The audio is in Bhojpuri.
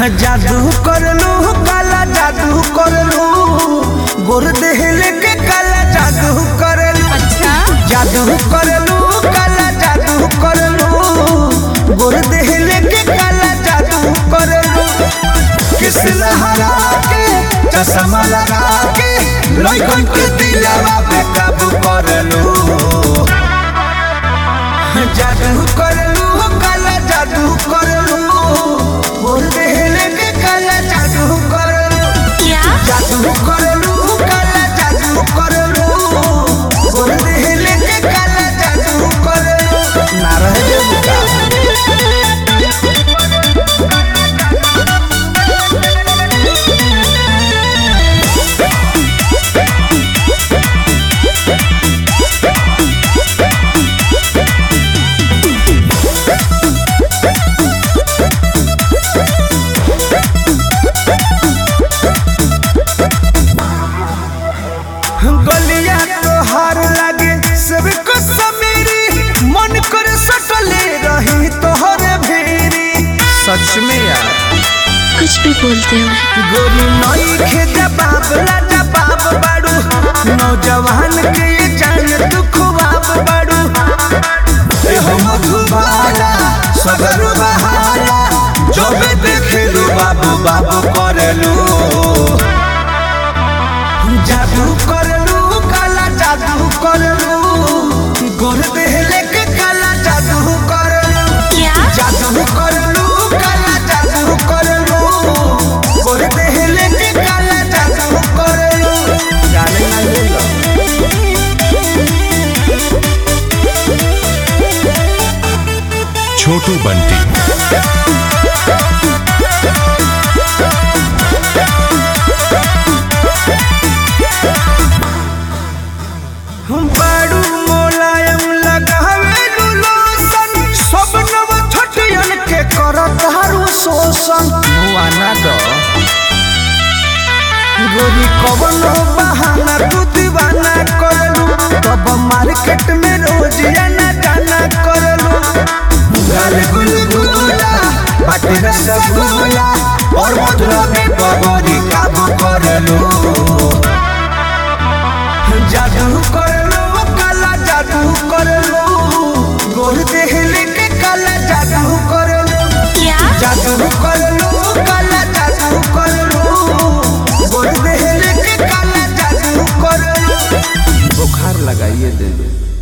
जादू करलू काला जादू करलू गोर देहले के काला जादू करलू अच्छा जादू करलू काला जादू करलू गोर देहले के काला जादू करलू किस लहरा के चश्मा लगा के लइकन के दिलवा पे काबू करलू जादू करलू काला जादू करलू गोर देहले के काला जादू करलू क्या जादू करलू काला जादू करलू गोर देहले के काला जादू करलू ना रह जेबू का गलिया तोहार लागे सबको समेरी मन कर सटले रही तोहरे भेरी सच में यार कुछ भी बोलते हो गोरी नई खे जवाब ला जवाब बाड़ू नौजवान के ये जान तू खुआब बाड़ू ए हो मधुबाला सगर बहाला जबे देखेलू बाबू बाबू करेलू जादू करलू काला जादू करलू गोर देहले के काला जादू करलू क्या जादू करलू काला जादू करलू गोर देहले के काला जादू करलू जाने ना ले लो छोटू बंटी बाड़ू मोलायम लगावे लोशन सब नव छटियन के करत हारू शोषण मुआना दो गोरी कवनो बहाना तू दीवाना करलू तब मार्केट में रोज आना जाना करलू गाल गुलगुला बाटे रसगुल्ला और मधुरा में बबरी काबू करलू जादू करलू काला जादू करलू गोर देहले के काला जादू करलू क्या जादू करलू काला जादू करलू गोर देहले के काला जादू करलू बुखार लगाइए दे दो